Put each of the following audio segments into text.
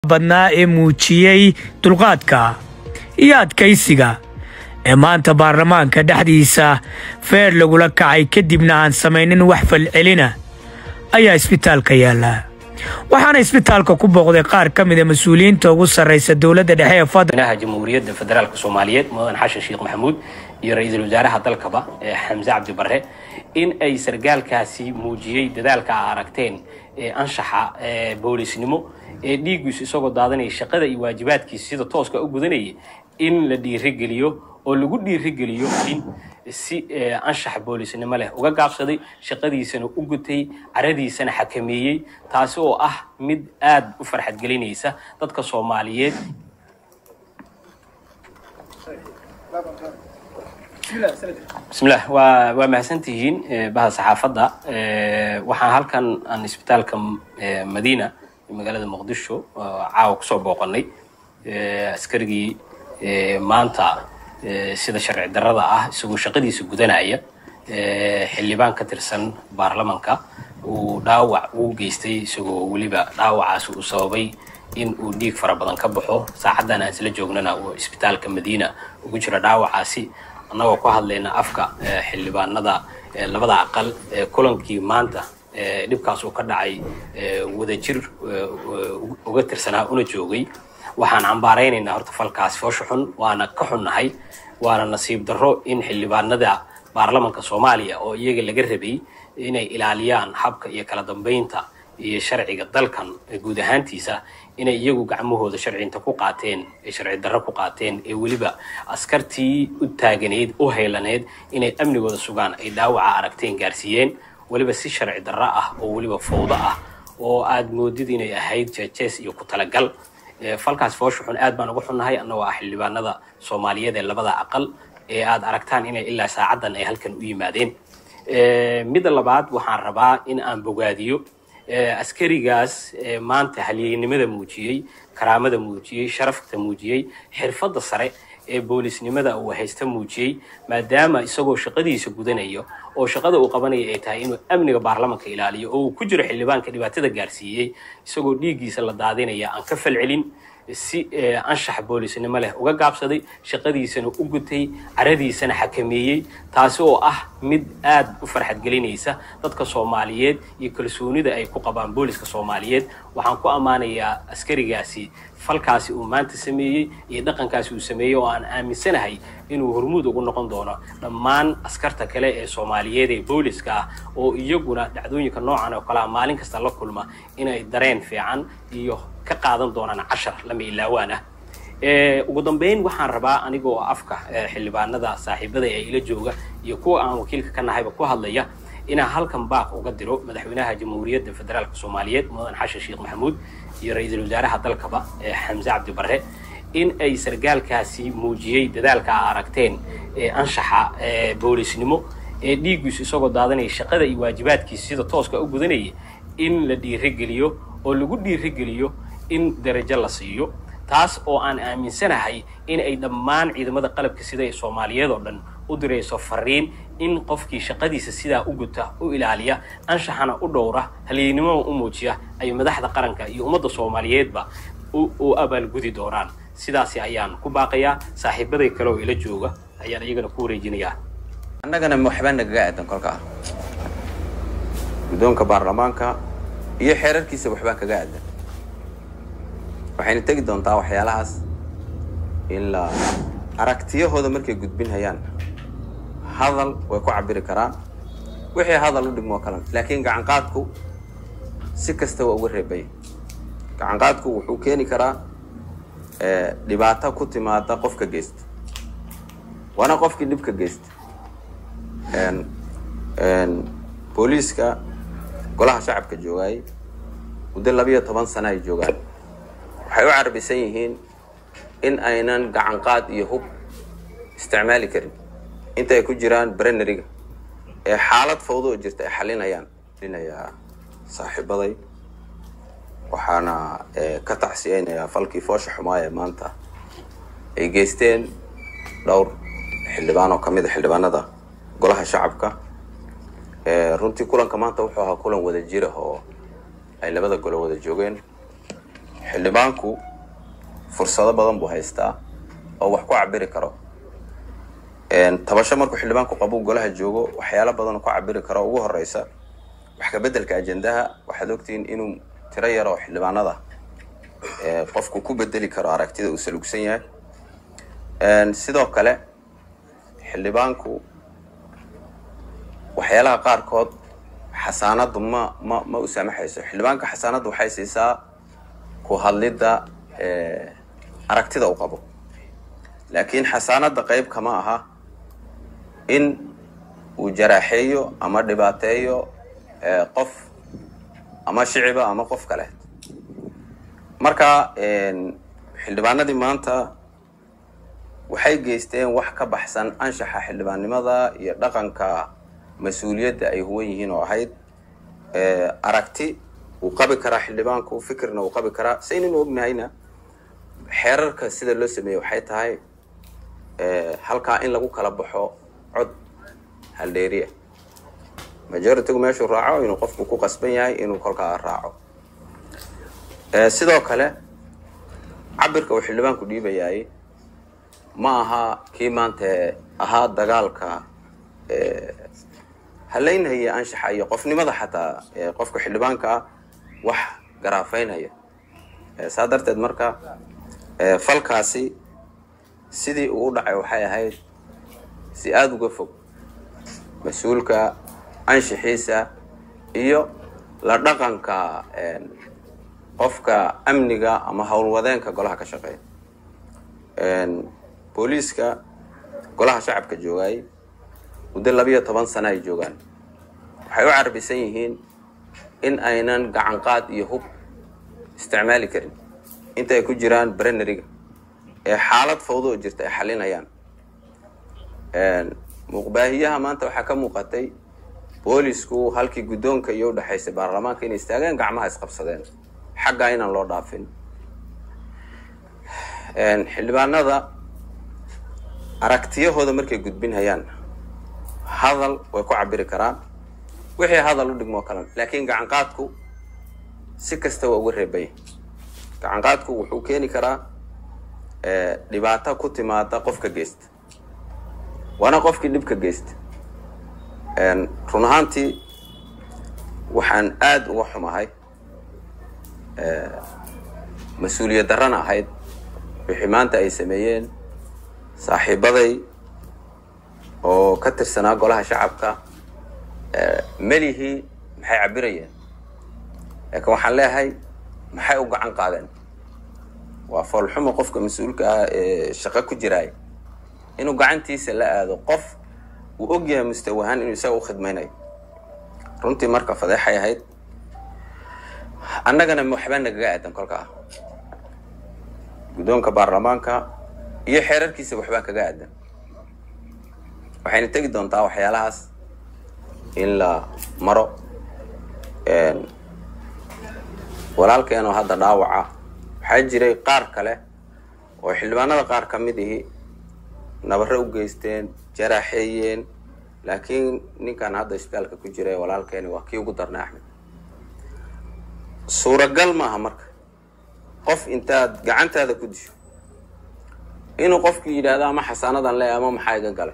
badnaa ee muujiyey dulqaadka iyo adkaysiga ee maanta baarlamaanka dhexdiisa feer lagula kacay kadibna aan samaynin wax falcelina ayaa isbitaalka yaalla waxaana isbitaalka ku booqday qaar ka mida mas-uuliyiinta ugu sarraysa dowladda dhexe ee fadl madaxweynaha jamhuuriyadda federaalk soomaaliyeed mudan xashan sheekh maxamuud iyo ra-iisul wasaaraha dalkaba ee xamse cabdi barre in ay sargaalkaasi muujiyey dadaalka a aragteen ee anshaxa ee boolisnimo ee dhiiggiisu isagoo daadanaya shaqada iyo waajibaadkiisa sida tooska u gudanaya in la dhiirigeliyo oo lagu dhiirigeliyo in si anshax boolisnimo leh uga gaabsaday shaqadiisana u gutay caradiisana xakameeyey taasi oo ah mid aad u farxad gelinaysa dadka soomaaliyeed bismillah waa waa mahadsantihiin bahda saxaafadda waxaan halkan aan isbitaalka madiina magaalada muqdisho caawa kusoo booqanay askarigii maanta sida sharci darrada ah isagoo shaqadiisa gudanaya xildhibaan ka tirsan baarlamanka uu dhaawac uu geystay isagoo weliba dhaawacaas uu sababay in uu dhiig fara badan ka baxo saacaddan aan isla joognana uu isbitaalka madiina ugu jiro dhaawacaasi annagoo ku hadlayna afka xildhibaanada labada aqal kulankii maanta dhibkaas uu ka dhacay wadajir uga tirsanaa una joogay waxaan cambaaraynaynaa horta falkaas foosha xun waana ka xunnahay waana nasiib darro in xildhibaanada baarlamanka soomaaliya oo iyaga laga rabay inay ilaaliyaan habka iyo kala dambaynta iyo sharciga dalkan guud ahaantiisa inay iyagu gacmahooda sharcinta ku qaateen ee sharci darro ku qaateen ee weliba askartii u taaganayd u haylaneyd inay amnigooda sugaan ay dhaawaca aragteen gaarsiiyeen weliba si sharci darro ah oo weliba fawdo ah oo aad moodid inay ahayd jeejees iyo ku talagal falkaas foosha xun aad baan uga xunnahay annagoo ah xildhibaanada soomaaliyeed ee labada aqal ee aad aragtaan inay ilaa saacaddan ay halkan u yimaadeen midda labaad waxaan rabaa in aan bogaadiyo askarigaas maanta halyeynimada muujiyey karaamada muujiyey sharafta muujiyey xirfadda sare ee boolisnimada uu haysta muujiyey maadaama isagoo shaqadiisa gudanayo oo shaqada uu qabanaya ay tahay inuu amniga baarlamanka ilaaliyo oo uu ku jiro xildhibaanka dhibaatada gaarsiiyey isagoo dhiiggiisa la daadinaya aan ka falcelin si anshax boolisnimo leh uga gaabsaday shaqadiisana u gutay caradiisana xakameeyey taasi oo ah mid aad u farxad gelinaysa dadka soomaaliyeed iyo kalsoonida ay ku qabaan booliska soomaaliyeed waxaan ku ammaanayaa askarigaasi falkaasi uu maanta sameeyey iyo dhaqankaasi uu sameeyey oo aan aaminsanahay inuu hormuud ugu noqon doono dhammaan askarta kale ee soomaaliyeed ee booliska ah oo iyaguna dhacdooyinka noocan oo kalea maalin kasta la kulma inay dareen fiican iyo ka qaadan doonaan cashar lama ilaawaan ah ugu dambeyn waxaan rabaa anigoo afka xildhibaanada saaxiibada ee ila jooga iyo kuwa aan wakiilka ka nahayba ku hadlaya inaan halkan baaq uga diro madaxweynaha jamhuuriyadda federaalk soomaaliyeed mudan xashan sheekh maxamuud iyo ra-iisul wasaaraha dalkaba xamse cabdi barre in ay sargaalkaasi muujiyey dadaalka a aragteen ee anshaxa boolisnimo ee dhiiggiisu isagoo daadanaya shaqada iyo waajibaadkiisa sida tooska u gudanaya in la dhiirigeliyo oo lagu dhiirigeliyo in darajo la siiyo taas oo aan aaminsanahay in ay dhammaan ciidamada qalabka sida ee soomaaliyeed oo dhan u dirayso fariin in qofkii shaqadiisa sidaa u guta u ilaaliya anshaxana u dhowra halyeynimada u muujiya ay madaxda qaranka iyo ummadda soomaaliyeedba u abaalgudi doonaan sidaasi ayaan ku baaqayaa saaxiibaday kale oo ila jooga ayaan iyagana ku wareejinayaa annagana waxbaa nagaga aadan kolkaa guddoonka baarlamaanka iyo xeerarkiisa waxbaa kaga aadan waxayna tegi doontaa waxyaalahaas ilaa aragtiyahooda markay gudbinhayaan hadal way ku cabiri karaan wixii hadal u dhigmoo kalan laakiin gacanqaadku si kasta waa uga reebaya gacanqaadku wuxuu keeni karaa dhibaato ku timaada qofka geysta waana qofkii dhibka geysta booliiska golaha shacabka joogaayay muddo labiyo toban sana ay joogaan waxay u carabisan yihiin in aynan gacanqaad iyo hub isticmaali karin inta ay ku jiraan breneriga ee xaalad fawdo oo jirta ay xalinayaan xalinayaa saaxiibaday waxaana ka tacsiyeynayaa falkii foosha xumaaya maanta ay geysteen dhowr xildhibaan oo ka mid a xildhibaanada golaha shacabka runtii kulanka maanta wuxuu ahaa kulan wada jira oo ay labada golo wada joogeen xildhibaanku fursado badan buu haystaa oo wax ku cabiri karo tabasho markuu xildhibaanku qabuu golaha joogo waxyaalo badan oo ku cabiri karo ugu horeysa wax ka beddelka ajendaha waxaad ogtihiin inuu tiro yar oo xildhibaanada qofku ku bedeli karo aragtida uu salugsan yahay sidoo kale xildhibaanku waxyaalaha qaarkood xasaanadu ma ma ma u saamaxayso xildhibaanka xasaanaddu waxay siisaa ku hadlidda aragtida u qabo laakiin xasaanadda qayb kama aha in uu jaraaxeeyo ama dhibaateeyo qof ama shiciba ama qof kale marka xildhibaanadii maanta waxay geysteen wax ka baxsan anshaxa xildhibaannimada iyo dhaqanka mas-uuliyadda ay huwan yihiin oo ahayd aragti wuu qabi karaa xildhibaanku fikirna wuu qabi karaa saynanu ognahayna xeerarka sida loo sameeyey waxay tahay halkaa in lagu kala baxo cod haldheeriya majoritigu meeshuu raaco inuu qofku ku qasban yahay inuu kolkaa raaco sidoo kale cabirka uu xildhibaanku dhiibayaay ma aha kii maanta ahaa dagaalka halaynhaya anshaxa iyo qofnimada xataa qofka xildhibaanka ah wax garaafeynaya saa darteed marka falkaasi sidii uu u dhacay waxay ahayd si aada uga fog mas-uulka anshaxiisa iyo la dhaqanka qofka amniga ama howlwadeenka golaha ka shaqeeya booliiska golaha shacabka joogaay muddo labiyo toban sana ay joogaan waxay u carbisan yihiin in aynan gacan qaad iyo hub isticmaali karin inta ay ku jiraan breneriga ee xaalad fawdo oo jirta ay xalinayaan muuqbaahiyaha maanta waxaa ka muuqatay boolisku halkii guddoonka iyo udhexaysay baarlamaanka inay istaageen gacmaha isqabsadeen xaggaa inaan loo dhaafin xildhibaanada aragtiyahooda markay gudbinhayaan hadal way ku cabiri karaan wixii hadal u dhigmoo kalan laakiin gacanqaadku si kasta waa uga reebaya gacanqaadku wuxuu keeni karaa dhibaato ku timaada qofka geysta waana qofkii dhibka geysta run ahaantii waxaan aada uga xumahay mas-uuliyad darrana ahayd wixii maanta ay sameeyeen saaxiibaday oo ka tirsanaa golaha shacabka melihii maxay cabirayeen laakiin waxaan leeyahay maxay u gacan qaadeen waa foolxumo qofka mas-uulka ah ee shaqo ku jiraay inuu gacantiisa la aado qof uu og yahay mustawahaan inuu isaga u khidmaynayo runtii marka fadeexay ahayd annagana waxbaa nagaga aadan kolkaa guddoonka baarlamaanka iyo xeerarkiisa waxbaa kaga aadan waxayna tegi doontaa waxyaalahaas in la maro walaalkeenoo hadda dhaawaca waxaa jiray qaar kale oo xildhibaanada qaar ka mid ihi nabare u geysteen jaraaxeeyeen laakiin ninkan hadda isbitaalka ku jira walaalkeeni waa kii ugu darnay axmed suuragal maaha marka qof intaad gacantaada ku disho inuu qofkii yidhaahdo ama xasaanadan le ama maxaa iga galay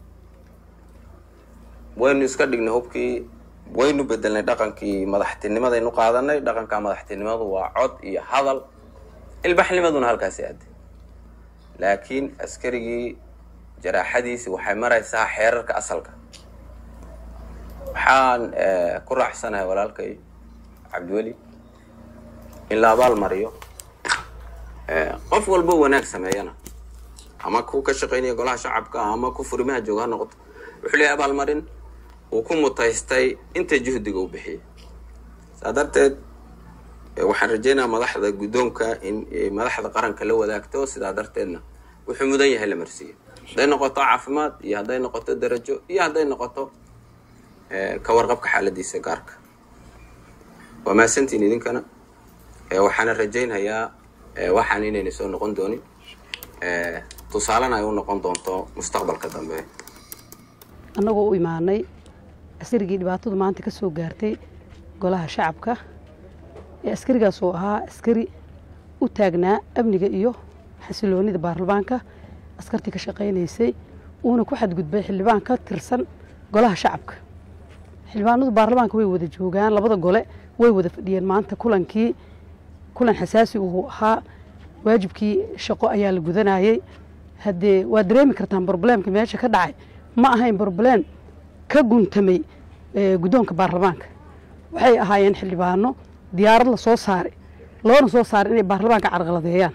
waynu iska dhignay hubkii waynu bedelnay dhaqankii madaxtinimadaynu qaadanay dhaqanka madaxtinimadu waa cod iyo hadal ilbaxnimaduna halkaasi aaday laakiin askarigii jaraaxadiisi waxay maraysaa xeerarka asalka waxaan ku raacsanahay walaalkay cabdiweli in la abaal mariyo qof walba wanaag sameeyana ama ku ka shaqaynaya golaha shacabka ama ku furimaha jooga ha noqoto wuxuu leeyahay abaalmarin uu ku mutaystay inta juhdiga uu bixiyay saa darteed waxaan rajaynayaa madaxda guddoonka in madaxda qaranka la wadaagto sidaa darteedna wuxuu mudan yahay la marsiiyo hadday noqoto caafimaad iyo hadday noqoto darajo iyo hadday noqoto ka warqabka xaaladiisa gaarka waa mahadsantiin idinkana waxaana rajaynhayaa waxaan inayna soo noqon doonin tusaalena ay u noqon doonto mustaqbalka dambe annagoo u imaanay askarigii dhibaatadu maanta ka soo gaartay golaha shacabka ee askarigaas oo ahaa askari u taagnaa amniga iyo xasiloonida baarlamaanka askartii ka shaqaynaysay uuna ku xadgudbay xildhibaan ka tirsan golaha shacabka xildhibaanadu baarlamaanka way wada joogaan labada gole way wada fadhiyeen maanta kulankii kulan xasaasi uu ahaa waajibkii shaqo ayaa la gudanayey haddee waad dareemi kartaan broblemka meesha ka dhacay ma ahayn broblem ka guntamay guddoonka baarlamaanka waxay ahaayeen xildhibaano diyaarad la soo saaray loona soo saaray inay baarlamaanka carqaladeeyaan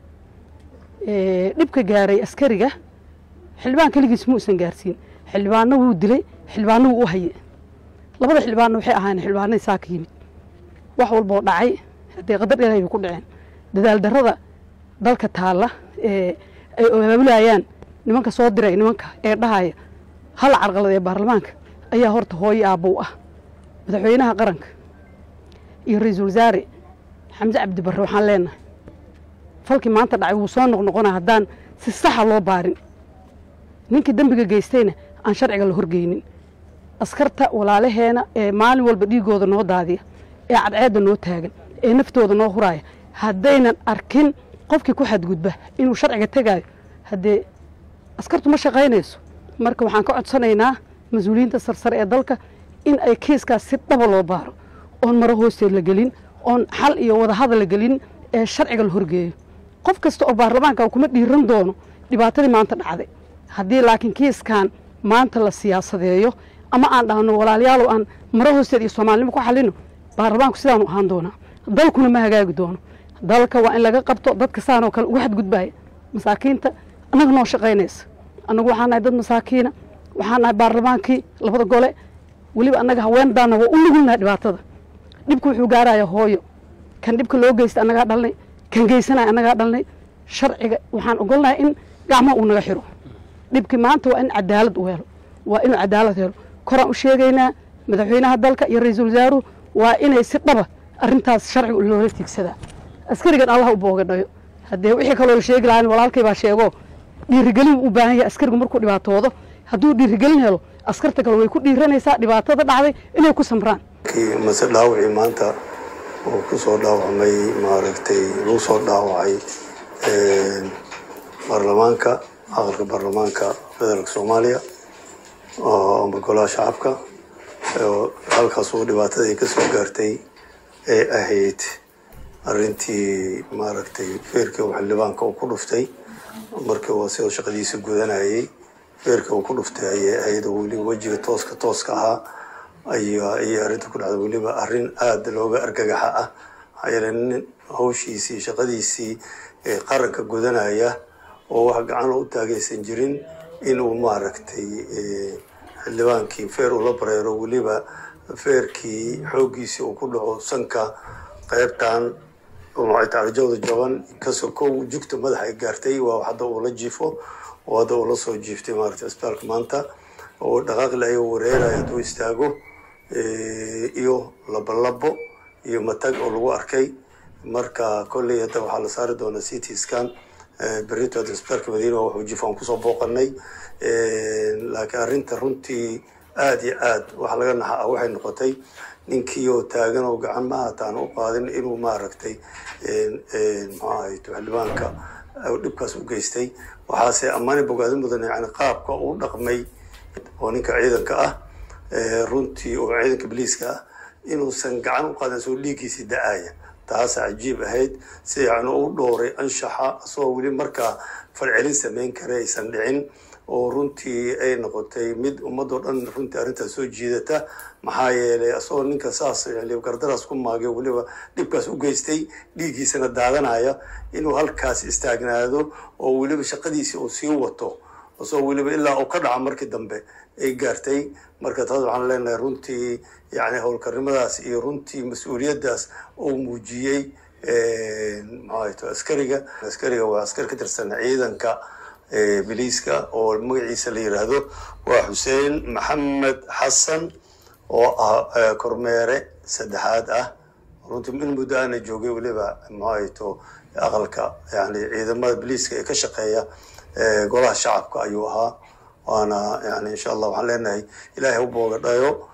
dhibka gaaray askariga xildhibaan keligiis muusan gaarsiin xildhibaano wuu dilay xildhibaano wuu u haye labada xildhibaanna waxay ahaayeen xildhibaanadii saa ka yimid wax walboo dhacay haddee qadar ilaahay bay ku dhaceen dadaal darrada dalka taalla ee ay abaabulayaan nimanka soo diray nimanka ee dhahaya hala carqalad ee baarlamaanka ayaa horta hooyo aabbow ah madaxweynaha qaranka iyo ra-iisul wasaare xamse cabdi barre waxaan leenahay falkii maanta dhacay wuu soo noqnoqonaa haddaan si saxa loo baarin ninkii dembiga geystayna aan sharciga la horgeynin askarta walaalaheena ee maalin walba dhiigooda noo daadiya ee cadceedda noo taagan ee naftooda noo huraaya haddaynan arkin qofkii ku xadgudba inuu sharciga tegaayo haddee askartu ma shaqaynayso marka waxaan ka codsanaynaa mas-uuliyiinta sarsare ee dalka in ay kiiskaas si dhaba loo baaro oon maro hoosteed la gelin oon xal iyo wadahadal la gelin ee sharciga la horgeeyo qof kasta oo baarlamaanka kuma dhiiran doono dhibaatadii maanta dhacday haddii laakiin kiiskan maanta la siyaasadeeyo ama aan dhahno walaalayaalow aan maro hoosteed iyo soomaalinimo ku xalino baarlamaanku sidaanu ahaan doonaa dalkuna ma hagaagi doono dalka waa in laga qabto dadka saanoo kale uga xadgudbaya masaakiinta annaga noo shaqaynaysa annagu waxaan nahay dad masaakiina waxaan nahay baarlamaankii labada gole weliba annaga haweendaana waa u nugulnahay dhibaatada dhibka wuxuu gaaraya hooyo kan dhibka loo geysta annagaa dhalnay kan geysanaya annagaa dhalnay sharciga waxaan ogolnahay in gacmaha uu naga xiro dhibkii maanta waa in cadaalad u helo waa inuu cadaalad helo koraan u sheegaynaa madaxweynaha dalka iyo ra-iisul wasaaruhu waa inay si dhaba arrintaas sharciga loola tiigsadaa askarigan allah u boogadhayo haddee wixii kaloo la sheegi lahaa walaalkay baa sheego dhiirigelin u baahan yahay askarigu markuu dhibaatoodo hadduu dhiirigelin helo askarta kale way ku dhiiranaysaa dhibaatada dhacday inay ku samraan mase dhaawacii maanta oo ku soo dhaawacmay maaragtay lagu soo dhaawacay baarlamaanka aqalka baarlamaanka federaalka soomaaliya ama golaha shacabka halkaas oo dhibaatadii ka soo gaartay ee ahayd arrintii maaragtay feerkii uu xildhibaanka uu ku dhuftay markii uu sidoo shaqadiisa gudanayay feerkii uu ku dhuftay ayay ahayd oo weliba wejiga tooska tooska ahaa ayaa ayay arrinta ku dhacday weliba arrin aada looga argagaxa ah maxaa yeele nin hawshiisii shaqadiisii ee qaranka gudanaya oo wax gacan loo u taagaysan jirin inuu maaragtay xildhibaankii feer ula bareero weliba feerkii xooggiisii uu ku dhaco sanka qaybtan macarjawda jaban kasoo kow jugta madaxa ay gaartay waa hadda uu la jiifo oo hadda uu la soo jiiftay maaragtay isbitaalka maanta oo dhaqaaqle ayuu wareeraya hadduu istaago iyo labolabo iyo matag oo lagu arkay marka kolley hadda waxaa la saari doonaa c t scan berito hadda isbitaalka madiina wuxuu jiifo aan kusoo booqanay laakiin arrinta runtii aada iyo aad wax laga naxa ah waxay noqotay ninkii oo taagan oo gacan ma hataan u qaadin inuu maaragtay muxuu ahay xildhibaanka dhibkaas u geystay waxaase ammaani bogaadin mudan yani qaabka uu dhaqmay oo ninka ciidanka ah runtii oo ciidanka biliiska ah inuusan gacan u qaadin soo dhiiggiisii da-aaya taas cajiib ahayd si yani u dhowray anshaxa asagoo weli markaa falcelin samayn kara aysan dhicin oo runtii ay noqotay mid ummadoo dhan runtii arrintaas soo jiidata maxaa yeelay asagoo ninka saas gardaraas ku maagay weliba dhibkaas u geystay dhiiggiisana daadanaya inuu halkaas istaagnaado oo weliba shaqadiisii uu sii wato asagoo weliba ilaa uu ka dhaca markii dambe ay gaartay marka taas waxaan leenahay runtii yani howlkarnimadaas iyo runtii mas-uuliyaddaas uu muujiyey maxaa askariga askariga waa askari ka tirsan ciidanka biliiska oo magaciisa la yiraahdo waa xuseen maxamed xasan oo ah kormeere saddexaad ah runtii in muddo aana joogay weliba maxaato aqalka yani ciidamada biliiska ee ka shaqeeya golaha shacabka ayuu ahaa waana yani insha allah waxaan leenahay ilaahay u booga dhayo